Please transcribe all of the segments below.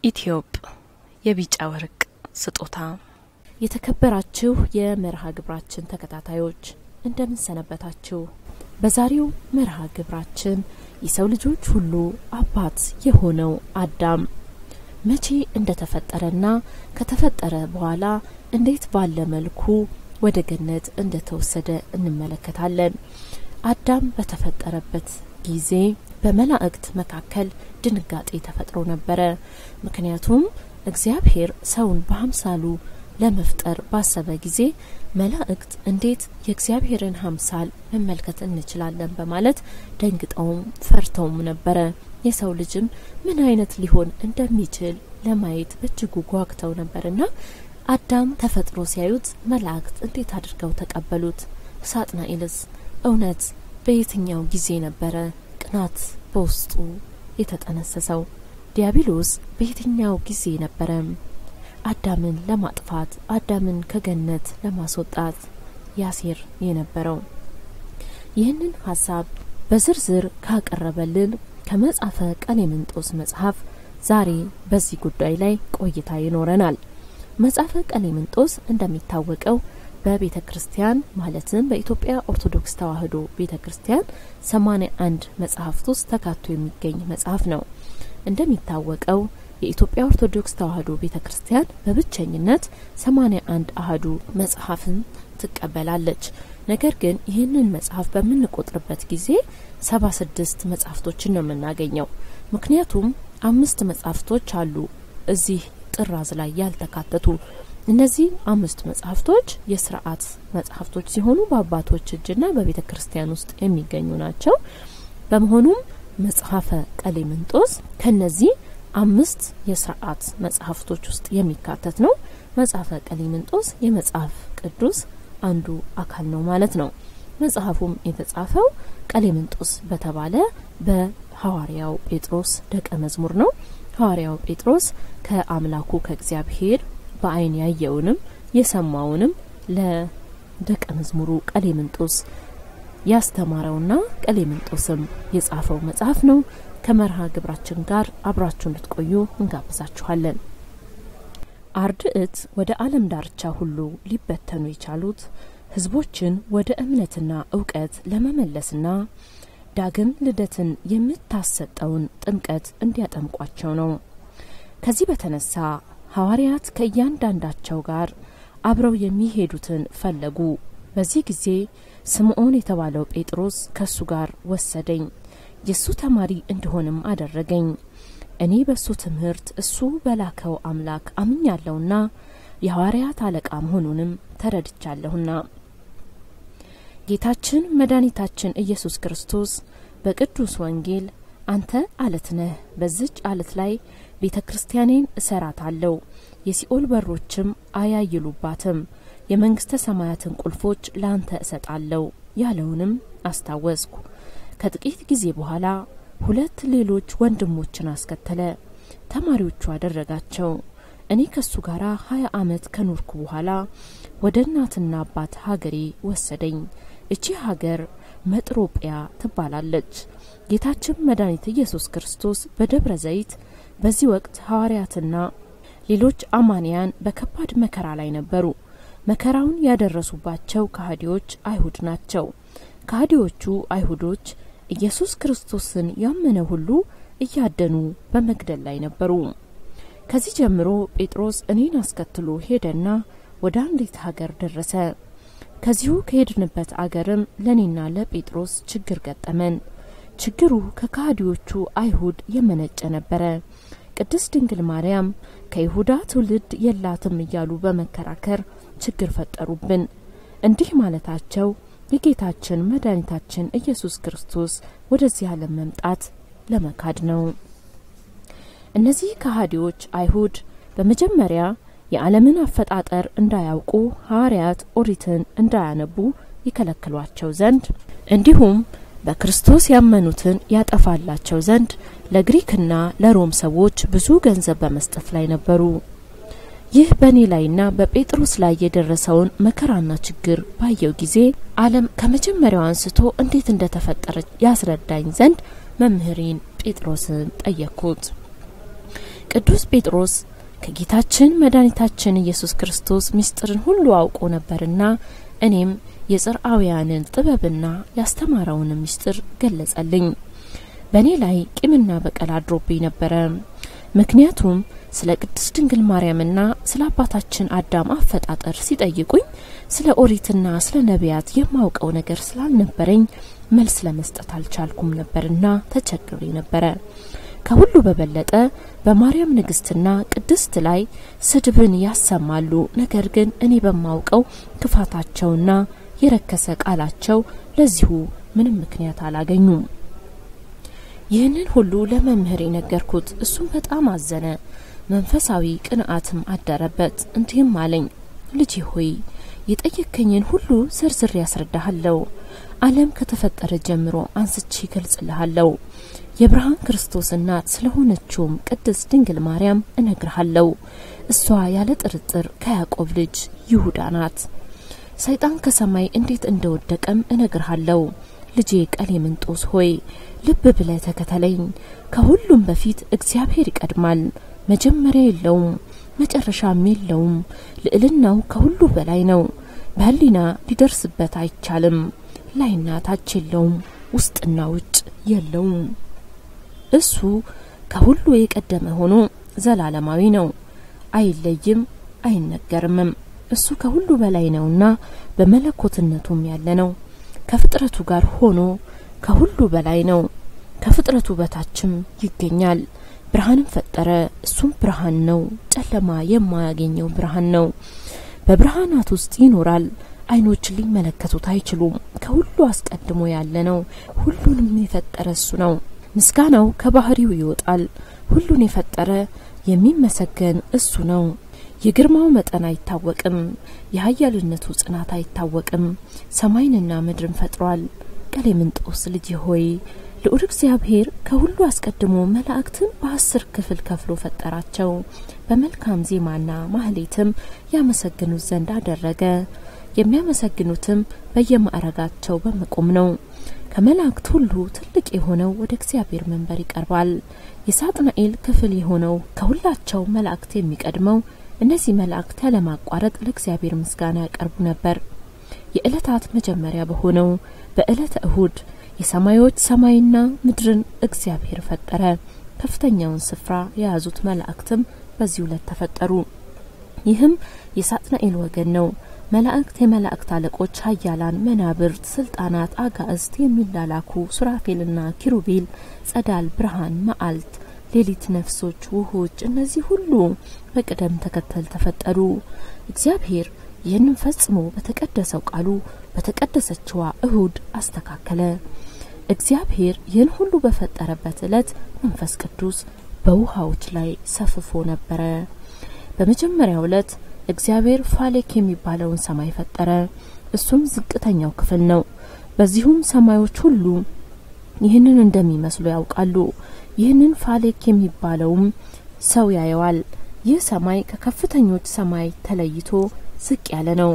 ኢትዮጵ የቢጫ ወርቅ ስጦታ። የተከበራችሁ የመርሃ ግብራችን ተከታታዮች እንደምን ሰነበታችሁ? በዛሬው መርሃ ግብራችን የሰው ልጆች ሁሉ አባት የሆነው አዳም መቼ እንደተፈጠረና ከተፈጠረ በኋላ እንዴት ባለ መልኩ ወደ ገነት እንደተወሰደ እንመለከታለን። አዳም በተፈጠረበት ጊዜ በመላእክት መካከል ድንጋጤ ተፈጥሮ ነበረ። ምክንያቱም እግዚአብሔር ሰውን በአምሳሉ ለመፍጠር ባሰበ ጊዜ መላእክት እንዴት የእግዚአብሔርን አምሳል መመልከት እንችላለን በማለት ደንግጠውም ፈርተውም ነበረ። የሰው ልጅም ምን አይነት ሊሆን እንደሚችል ለማየት በእጅጉ ጓግተው ነበርና አዳም ተፈጥሮ ሲያዩት መላእክት እንዴት አድርገው ተቀበሉት? ሳጥናኤልስ እውነት በየትኛው ጊዜ ነበረ ቅናት በውስጡ የተጠነሰሰው? ዲያብሎስ በየትኛው ጊዜ ነበረ አዳምን ለማጥፋት አዳምን ከገነት ለማስወጣት ያሴር የነበረው? ይህንን ሀሳብ በዝርዝር ካቀረበልን ከመጽሐፈ ቀሌምንጦስ መጽሐፍ ዛሬ በዚህ ጉዳይ ላይ ቆይታ ይኖረናል። መጽሐፈ ቀሌምንጦስ እንደሚታወቀው በቤተ ክርስቲያን ማለትም በኢትዮጵያ ኦርቶዶክስ ተዋሕዶ ቤተ ክርስቲያን ሰማኒያ አንድ መጽሐፍት ውስጥ ተካቶ የሚገኝ መጽሐፍ ነው። እንደሚታወቀው የኢትዮጵያ ኦርቶዶክስ ተዋሕዶ ቤተ ክርስቲያን በብቸኝነት ሰማኒያ አንድ አህዱ መጽሐፍን ትቀበላለች። ነገር ግን ይህንን መጽሐፍ በምንቆጥርበት ጊዜ ሰባ ስድስት መጽሐፍቶችን ነው የምናገኘው። ምክንያቱም አምስት መጽሐፍቶች አሉ እዚህ ጥራዝ ላይ ያልተካተቱ። እነዚህ አምስት መጽሐፍቶች የስርዓት መጽሐፍቶች ሲሆኑ በአባቶች እጅና በቤተ ክርስቲያን ውስጥ የሚገኙ ናቸው። በመሆኑም መጽሐፈ ቀሌምንጦስ ከነዚህ አምስት የስርዓት መጽሐፍቶች ውስጥ የሚካተት ነው። መጽሐፈ ቀሌምንጦስ የመጽሐፍ ቅዱስ አንዱ አካል ነው ማለት ነው። መጽሐፉም የተጻፈው ቀሌምንጦስ በተባለ በሐዋርያው ጴጥሮስ ደቀ መዝሙር ነው። ሐዋርያው ጴጥሮስ ከአምላኩ ከእግዚአብሔር በዓይን ያየውንም የሰማውንም ለደቀ መዝሙሩ ቀሌምንጦስ ያስተማረውና ቀሌምንጦስም የጻፈው መጽሐፍ ነው። ከመርሃ ግብራችን ጋር አብራችሁ እንድትቆዩ እንጋብዛችኋለን። አርድእት ወደ ዓለም ዳርቻ ሁሉ ሊበተኑ የቻሉት ሕዝቦችን ወደ እምነትና እውቀት ለመመለስና ዳግም ልደትን የምታሰጠውን ጥምቀት እንዲያጠምቋቸው ነው። ከዚህ በተነሳ ሐዋርያት ከእያንዳንዳቸው ጋር አብረው የሚሄዱትን ፈለጉ። በዚህ ጊዜ ስምዖን የተባለው ጴጥሮስ ከሱ ጋር ወሰደኝ፣ የእሱ ተማሪ እንድሆንም አደረገኝ። እኔ በእሱ ትምህርት እሱ በላከው አምላክ አምኛለሁና የሐዋርያት አለቃ መሆኑንም ተረድቻለሁና ጌታችን መድኃኒታችን ኢየሱስ ክርስቶስ በቅዱስ ወንጌል አንተ አለት ነህ፣ በዝች አለት ላይ ቤተ ክርስቲያኔን እሰራታለሁ፣ የሲኦል በሮችም አያይሉባትም፣ የመንግስተ ሰማያትን ቁልፎች ለአንተ እሰጣለሁ ያለውንም አስታወስኩ። ከጥቂት ጊዜ በኋላ ሁለት ሌሎች ወንድሞችን አስከተለ፣ ተማሪዎቹ አደረጋቸው። እኔ ከሱ ጋር ሀያ አመት ከኖርኩ በኋላ ወደ እናትና አባት ሀገሬ ወሰደኝ። እቺ ሀገር መጥሮጵያ ትባላለች። ጌታችን መድኃኒት ኢየሱስ ክርስቶስ በደብረ ዘይት በዚህ ወቅት ሐዋርያትና ሌሎች አማንያን በከባድ መከራ ላይ ነበሩ። መከራውን ያደረሱባቸው ከሃዲዎች አይሁድ ናቸው። ከሃዲዎቹ አይሁዶች ኢየሱስ ክርስቶስን ያመነ ሁሉ እያደኑ በመግደል ላይ ነበሩ። ከዚህ ጀምሮ ጴጥሮስ እኔን አስከትሎ ሄደና ወደ አንዲት ሀገር ደረሰ። ከዚሁ ከሄድንበት አገርም ለእኔና ለጴጥሮስ ችግር ገጠመን። ችግሩ ከካህዲዎቹ አይሁድ የመነጨ ነበረ። ቅድስት ድንግል ማርያም ከይሁዳ ትውልድ የላትም እያሉ በመከራከር ችግር ፈጠሩብን። እንዲህ ማለታቸው የጌታችን መድኃኒታችን ኢየሱስ ክርስቶስ ወደዚህ ዓለም መምጣት ለመካድ ነው። እነዚህ ከሃዲዎች አይሁድ በመጀመሪያ የዓለምን አፈጣጠር እንዳያውቁ ሐዋርያት ኦሪትን እንዳያነቡ ይከለክሏቸው ዘንድ እንዲሁም በክርስቶስ ያመኑትን ያጠፋላቸው ዘንድ ለግሪክና ለሮም ሰዎች ብዙ ገንዘብ በመስጠት ላይ ነበሩ። ይህ በእኔ ላይና በጴጥሮስ ላይ የደረሰውን መከራና ችግር ባየው ጊዜ ዓለም ከመጀመሪያው አንስቶ እንዴት እንደተፈጠረች ያስረዳኝ ዘንድ መምህሬን ጴጥሮስን ጠየቅኩት። ቅዱስ ጴጥሮስ ከጌታችን መድኃኒታችን ኢየሱስ ክርስቶስ ምስጢርን ሁሉ አውቆ ነበርና እኔም የጽርአውያንን ጥበብና ያስተማረውን ምስጢር ገለጸልኝ። በእኔ ላይ ቂምና በቀል አድሮብኝ ነበረ። ምክንያቱም ስለ ቅድስት ድንግል ማርያምና ስለ አባታችን አዳም አፈጣጠር ሲጠይቁኝ ስለ ኦሪትና ስለ ነቢያት የማውቀው ነገር ስላልነበረኝ መልስ ለመስጠት አልቻልኩም ነበርና ተቸግሬ ነበረ። ከሁሉ በበለጠ በማርያም ንግስትና ቅድስት ላይ ስድብን ያሰማሉ። ነገር ግን እኔ በማውቀው ክፋታቸውና የረከሰ ቃላቸው ለዚሁ ምንም ምክንያት አላገኙም። ይህንን ሁሉ ለመምህር የነገርኩት እሱም በጣም አዘነ፣ መንፈሳዊ ቅንዓትም አደረበት። እንዲህም አለኝ፣ ልጄ ሆይ የጠየከኝን ሁሉ ዝርዝር ያስረዳሃለሁ። ዓለም ከተፈጠረ ጀምሮ አንስቼ ይገልጽልሃለሁ። የብርሃን ክርስቶስ እናት ስለሆነችውም ቅድስት ድንግል ማርያም እነግርሃለሁ። እሷ ያለ ጥርጥር ከያዕቆብ ልጅ ይሁዳ ናት። ሰይጣን ከሰማይ እንዴት እንደወደቀም እነግርሃለሁ። ልጄ ቀሌምንጦስ ሆይ ልብ ብለህ ተከተለኝ። ከሁሉም በፊት እግዚአብሔር ይቀድማል። መጀመሪያ የለውም፣ መጨረሻም የለውም። ልዕልናው ከሁሉ በላይ ነው። በሕሊና ሊደርስበት አይቻልም። ላይና ታች የለውም፣ ውስጥና ውጭ የለውም። እሱ ከሁሉ የቀደመ ሆኖ ዘላለማዊ ነው። አይለይም፣ አይነገርምም። እሱ ከሁሉ በላይ ነውና በመለኮትነቱም ያለ ነው። ከፍጥረቱ ጋር ሆኖ ከሁሉ በላይ ነው። ከፍጥረቱ በታችም ይገኛል። ብርሃንም ፈጠረ። እሱም ብርሃን ነው። ጨለማ የማያገኘው ብርሃን ነው። በብርሃናት ውስጥ ይኖራል። ዓይኖች ሊመለከቱት አይችሉም። ከሁሉ አስቀድሞ ያለ ነው። ሁሉንም የፈጠረ እሱ ነው። ምስጋናው ከባህሪው ይወጣል። ሁሉን የፈጠረ የሚመሰገን እሱ ነው። የግርማው መጠን አይታወቅም። የኃያልነቱ ጽናት አይታወቅም። ሰማይንና ምድርን ፈጥሯል። ቀሌምንጦስ ልጅ ሆይ ልዑል እግዚአብሔር ከሁሉ አስቀድሞ መላእክትን በአስር ክፍል ከፍሎ ፈጠራቸው። በመልካም ዜማና ማህሌትም ያመሰግኑት ዘንድ አደረገ። የሚያመሰግኑትም በየማዕረጋቸው በመቆም ነው። ከመላእክት ሁሉ ትልቅ የሆነው ወደ እግዚአብሔር መንበር ይቀርባል። የሳጥናኤል ክፍል የሆነው ከሁላቸው መላእክት የሚቀድመው እነዚህ መላእክት ያለማቋረጥ ለእግዚአብሔር ምስጋና ያቀርቡ ነበር። የዕለታት መጀመሪያ በሆነው በዕለተ እሁድ የሰማዮች ሰማይና ምድርን እግዚአብሔር ፈጠረ። ከፍተኛውን ስፍራ የያዙት መላእክትም በዚህ ዕለት ተፈጠሩ። ይህም የሳጥናኤል ወገን ነው። መላእክት የመላእክት አለቆች፣ ኃያላን መናብርት፣ ስልጣናት፣ አጋእዝት፣ የሚላላኩ ሱራፌልና ኪሩቤል፣ ጸዳል፣ ብርሃን፣ መዓልት፣ ሌሊት፣ ነፍሶች፣ ውሆች፣ እነዚህ ሁሉ በቅደም ተከተል ተፈጠሩ። እግዚአብሔር ይህንን ፈጽሞ በተቀደሰው ቃሉ በተቀደሰችዋ እሁድ አስተካከለ። እግዚአብሔር ይህን ሁሉ በፈጠረበት ዕለት መንፈስ ቅዱስ በውሃዎች ላይ ሰፍፎ ነበረ። በመጀመሪያው ዕለት እግዚአብሔር ፋሌክ የሚባለውን ሰማይ ፈጠረ። እሱም ዝቅተኛው ክፍል ነው። በዚሁም ሰማዮች ሁሉ ይህንን እንደሚመስሉ ያውቃሉ። ይህንን ፋሌክ የሚባለውም ሰው ያየዋል። ይህ ሰማይ ከከፍተኞች ሰማይ ተለይቶ ዝቅ ያለ ነው።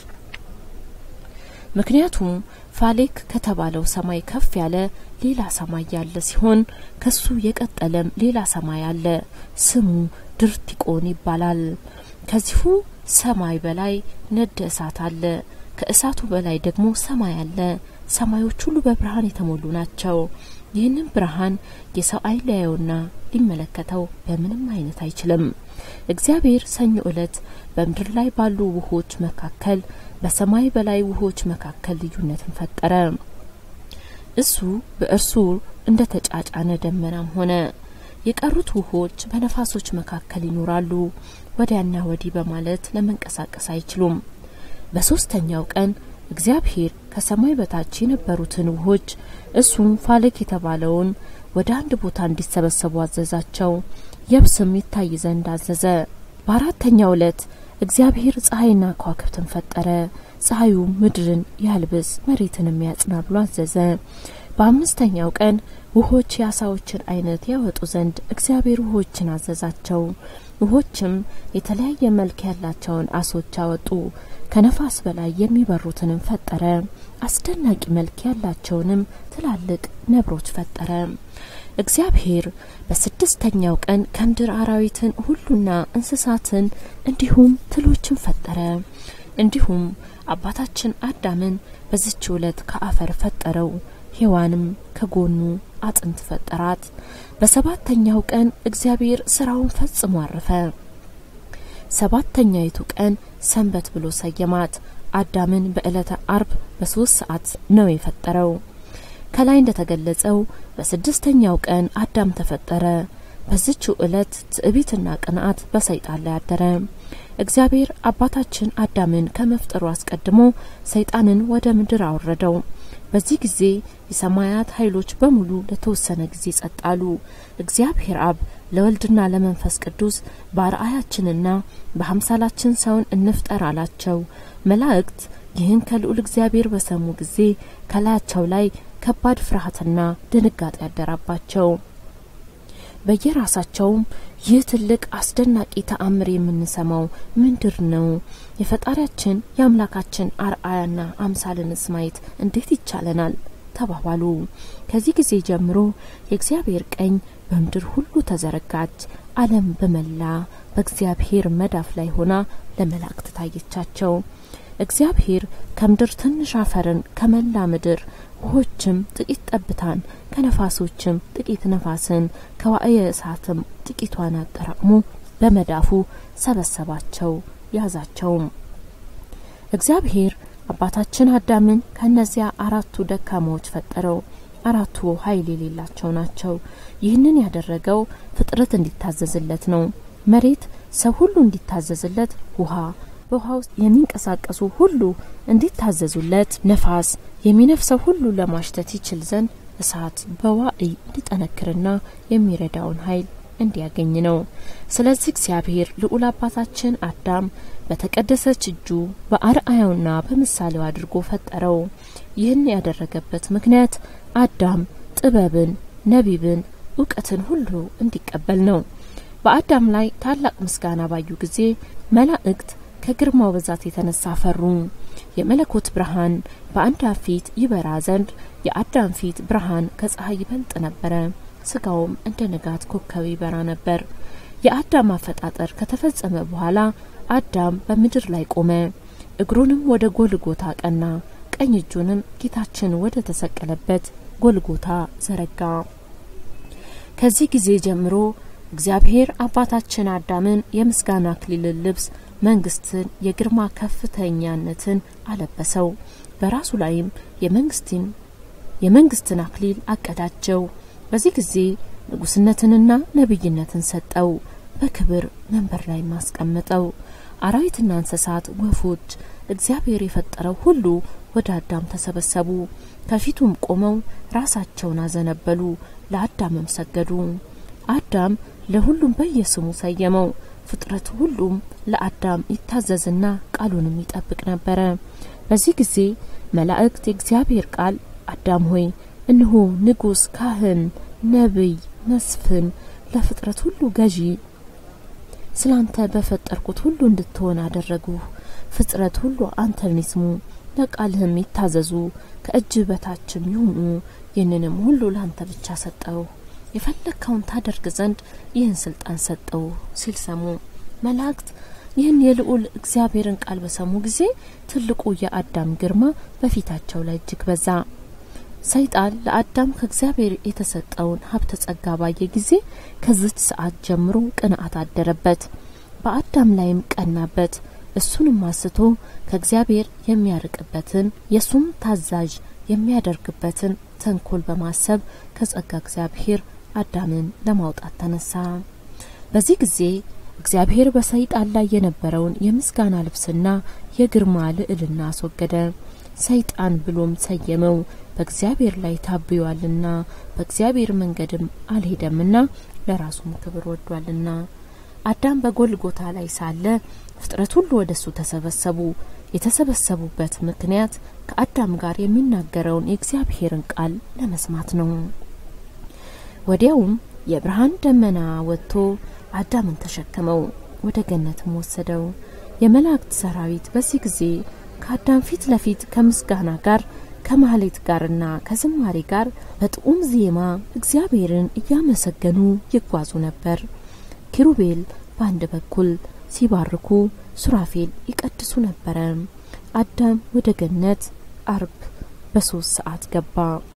ምክንያቱም ፋሌክ ከተባለው ሰማይ ከፍ ያለ ሌላ ሰማይ ያለ ሲሆን ከሱ የቀጠለም ሌላ ሰማይ አለ። ስሙ ድርቲቆን ይባላል። ከዚሁ ሰማይ በላይ ነደ እሳት አለ። ከእሳቱ በላይ ደግሞ ሰማይ አለ። ሰማዮች ሁሉ በብርሃን የተሞሉ ናቸው። ይህንን ብርሃን የሰው ዓይን ሊያየውና ሊመለከተው በምንም አይነት አይችልም። እግዚአብሔር ሰኞ ዕለት በምድር ላይ ባሉ ውሆች መካከል በሰማይ በላይ ውሆች መካከል ልዩነትን ፈጠረ። እሱ በእርሱ እንደ ተጫጫነ ደመናም ሆነ። የቀሩት ውሆች በነፋሶች መካከል ይኖራሉ፣ ወዲያና ወዲህ በማለት ለመንቀሳቀስ አይችሉም። በሶስተኛው ቀን እግዚአብሔር ከሰማይ በታች የነበሩትን ውሆች እሱም ፋሌክ የተባለውን ወደ አንድ ቦታ እንዲሰበሰቡ አዘዛቸው። የብስም ይታይ ዘንድ አዘዘ። በአራተኛው ዕለት እግዚአብሔር ፀሐይና ከዋክብትን ፈጠረ። ፀሐዩ ምድርን ያልብስ መሬትንም ያጽና ብሎ አዘዘ። በአምስተኛው ቀን ውሆች የአሳዎችን አይነት ያወጡ ዘንድ እግዚአብሔር ውሆችን አዘዛቸው። ውሆችም የተለያየ መልክ ያላቸውን አሶች አወጡ። ከነፋስ በላይ የሚበሩትንም ፈጠረ። አስደናቂ መልክ ያላቸውንም ትላልቅ ነብሮች ፈጠረ። እግዚአብሔር በስድስተኛው ቀን ከምድር አራዊትን ሁሉና እንስሳትን እንዲሁም ትሎችን ፈጠረ። እንዲሁም አባታችን አዳምን በዚች ዕለት ከአፈር ፈጠረው። ሔዋንም ከጎኑ አጥንት ፈጠራት። በሰባተኛው ቀን እግዚአብሔር ስራውን ፈጽሞ አረፈ። ሰባተኛይቱ ቀን ሰንበት ብሎ ሰየማት። አዳምን በዕለተ አርብ በሶስት ሰዓት ነው የፈጠረው። ከላይ እንደተገለጸው በስድስተኛው ቀን አዳም ተፈጠረ። በዚችው ዕለት ትዕቢትና ቅንዓት በሰይጣን ላይ አደረ። እግዚአብሔር አባታችን አዳምን ከመፍጠሩ አስቀድሞ ሰይጣንን ወደ ምድር አወረደው። በዚህ ጊዜ የሰማያት ኃይሎች በሙሉ ለተወሰነ ጊዜ ጸጥ አሉ። እግዚአብሔር አብ ለወልድና ለመንፈስ ቅዱስ በአርአያችንና በአምሳላችን ሰውን እንፍጠር አላቸው። መላእክት ይህን ከልዑል እግዚአብሔር በሰሙ ጊዜ ከላያቸው ላይ ከባድ ፍርሃትና ድንጋጤ ያደራባቸው። በየራሳቸውም ይህ ትልቅ አስደናቂ ተአምር የምንሰማው ምንድር ነው? የፈጣሪያችን የአምላካችን አርአያና አምሳልንስ ማየት እንዴት ይቻለናል? ተባባሉ። ከዚህ ጊዜ ጀምሮ የእግዚአብሔር ቀኝ በምድር ሁሉ ተዘረጋች። ዓለም በመላ በእግዚአብሔር መዳፍ ላይ ሆና ለመላእክት ታየቻቸው። እግዚአብሔር ከምድር ትንሽ አፈርን ከመላ ምድር ውሆችም ጥቂት ጠብታን ከነፋሶችም ጥቂት ነፋስን ከዋእየ እሳትም ጥቂቷን አጠራቅሞ በመዳፉ ሰበሰባቸው ያዛቸውም። እግዚአብሔር አባታችን አዳምን ከእነዚያ አራቱ ደካማዎች ፈጠረው። አራቱ ኃይል የሌላቸው ናቸው። ይህንን ያደረገው ፍጥረት እንዲታዘዝለት ነው። መሬት ሰው ሁሉ እንዲታዘዝለት፣ ውሃ በውሃ ውስጥ የሚንቀሳቀሱ ሁሉ እንዲታዘዙለት፣ ነፋስ የሚነፍሰው ሁሉ ለማሽተት ይችል ዘንድ፣ እሳት በዋዕይ እንዲጠነክርና የሚረዳውን ኃይል እንዲያገኝ ነው። ስለዚህ እግዚአብሔር ልዑል አባታችን አዳም በተቀደሰች እጁ በአርአያውና በምሳሌው አድርጎ ፈጠረው። ይህን ያደረገበት ምክንያት አዳም ጥበብን፣ ነቢብን፣ እውቀትን ሁሉ እንዲቀበል ነው። በአዳም ላይ ታላቅ ምስጋና ባዩ ጊዜ መላእክት ከግርማው ብዛት የተነሳ ፈሩ። የመለኮት ብርሃን በአዳም ፊት ይበራ ዘንድ የአዳም ፊት ብርሃን ከፀሐይ ይበልጥ ነበረ። ስጋውም እንደ ንጋት ኮከብ ይበራ ነበር። የአዳም አፈጣጠር ከተፈጸመ በኋላ አዳም በምድር ላይ ቆመ። እግሩንም ወደ ጎልጎታ ቀና፣ ቀኝ እጁንም ጌታችን ወደ ተሰቀለበት ጎልጎታ ዘረጋ። ከዚህ ጊዜ ጀምሮ እግዚአብሔር አባታችን አዳምን የምስጋና አክሊልን ልብስ መንግስትን፣ የግርማ ከፍተኛነትን አለበሰው። በራሱ ላይም የመንግስትን የመንግስትን አክሊል አቀዳጀው። በዚህ ጊዜ ንጉስነትንና ነብይነትን ሰጠው። በክብር መንበር ላይ ማስቀመጠው። አራዊትና እንስሳት፣ ወፎች፣ እግዚአብሔር የፈጠረው ሁሉ ወደ አዳም ተሰበሰቡ። ከፊቱም ቆመው ራሳቸውን አዘነበሉ፣ ለአዳምም ሰገዱ። አዳም ለሁሉም በየስሙ ሰየመው። ፍጥረት ሁሉም ለአዳም ይታዘዝና ቃሉንም ይጠብቅ ነበረ። በዚህ ጊዜ መላእክት የእግዚአብሔር ቃል አዳም ሆይ እነሆ ንጉስ፣ ካህን፣ ነቢይ፣ መስፍን፣ ለፍጥረት ሁሉ ገዢ ስላንተ በፈጠርኩት ሁሉ እንድትሆን አደረጉህ። ፍጥረት ሁሉ አንተን ይስሙ፣ ለቃልህም ይታዘዙ፣ ከእጅ በታችም ይሁኑ። ይህንንም ሁሉ ለአንተ ብቻ ሰጠው፣ የፈለግከውን ታደርግ ዘንድ ይህን ስልጣን ሰጠው ሲል ሰሙ። መላእክት ይህን የልዑል እግዚአብሔርን ቃል በሰሙ ጊዜ ትልቁ የአዳም ግርማ በፊታቸው ላይ እጅግ በዛ። ሰይጣን ለአዳም ከእግዚአብሔር የተሰጠውን ሀብተ ጸጋ ባየ ጊዜ ከዚች ሰዓት ጀምሮ ቅንዓት አደረበት፣ በአዳም ላይም ቀናበት። እሱንም አስቶ ከእግዚአብሔር የሚያርቅበትን የእሱም ታዛዥ የሚያደርግበትን ተንኮል በማሰብ ከጸጋ እግዚአብሔር አዳምን ለማውጣት ተነሳ። በዚህ ጊዜ እግዚአብሔር በሰይጣን ላይ የነበረውን የምስጋና ልብስና የግርማ ልዕልና አስወገደ። ሰይጣን ብሎም ሰየመው። በእግዚአብሔር ላይ ታብዮአልና በእግዚአብሔር መንገድም አልሄደምና ለራሱም ክብር ወዷልና። አዳም በጎልጎታ ላይ ሳለ ፍጥረት ሁሉ ወደ እሱ ተሰበሰቡ። የተሰበሰቡበት ምክንያት ከአዳም ጋር የሚናገረውን የእግዚአብሔርን ቃል ለመስማት ነው። ወዲያውም የብርሃን ደመና ወጥቶ አዳምን ተሸከመው፣ ወደ ገነትም ወሰደው። የመላእክት ሰራዊት በዚህ ጊዜ ከአዳም ፊት ለፊት ከምስጋና ጋር ከማህሌት ጋርና ከዝማሬ ጋር በጥዑም ዜማ እግዚአብሔርን እያመሰገኑ ይጓዙ ነበር። ኪሩቤል በአንድ በኩል ሲባርኩ፣ ሱራፌል ይቀድሱ ነበረ። አዳም ወደ ገነት አርብ በሶስት ሰዓት ገባ።